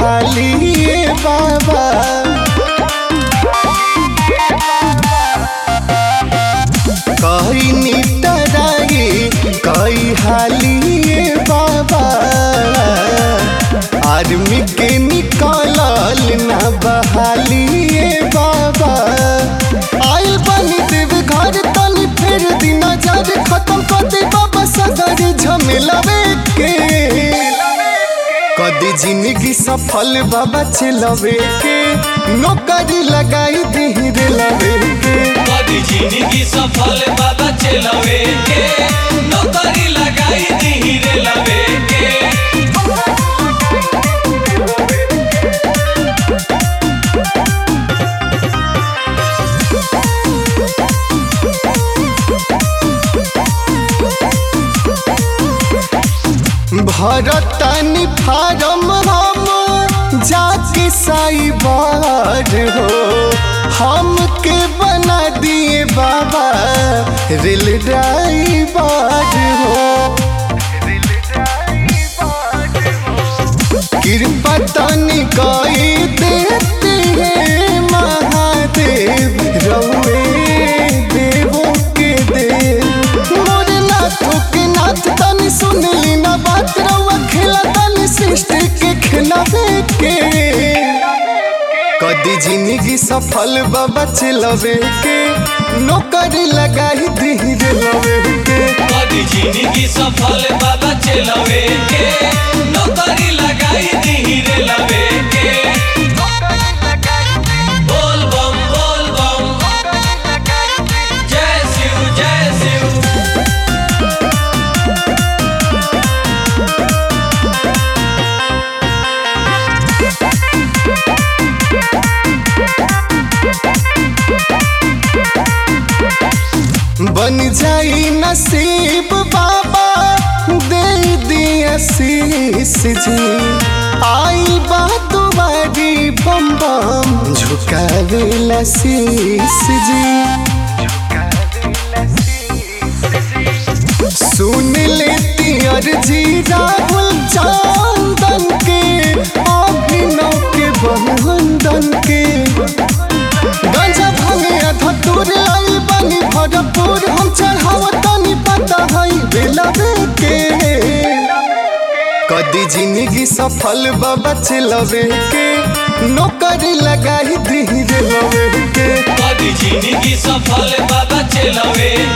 हाली ए बाबा कई नितराई कई हाली ए बाबा आर्मी के निकलल ना बहाली ए बाबा आइल बनी देव घर तनी फेर दिन नजर खत्म कर दे बाबा सदर झमेलावे के कदी जिंदगी सफल बाबा चलवे के नौकरी लगाई धीरे लवे के कदी जिंदगी सफल बाबा चलवे के नौकरी लगाई धीरे लवे के भरतनी फारम हम जाके साइबर हो हमके बना दिए बाबा रेल ड्राइवर हो कृपा तनी कई देते हैं महादेव रउए देवों के देव मोर नाथों के नाथ तनी सुन ली ना बात रउआ खेला तनी सृष्टि के खिलावे के कदी जिंदगी सफल बाबा चलवे के नौकरी लगाई धीरे लवे के कदी जिंदगी सफल बाबा चलवे के नौकरी लगाई धीरे लवे के बोल बम बोल बम जय शिव जय शिव बन जाई नसीब बाबा दे दिया शीश जी आई बा तुम्हारी बम बम झुकावेला शीश जी सुन लेती अर्जी राहुल चांदन के अभिनव के बहुवंदन के गंजा भांगे धतूर आई बनी भरपूर हम चढ़ाव तनी पता हई बेलवे के कदी जिंदगी सफल बाबा चलवे के नौकरी लगाई धीरे लवे के कदी जिंदगी सफल बाबा चलवे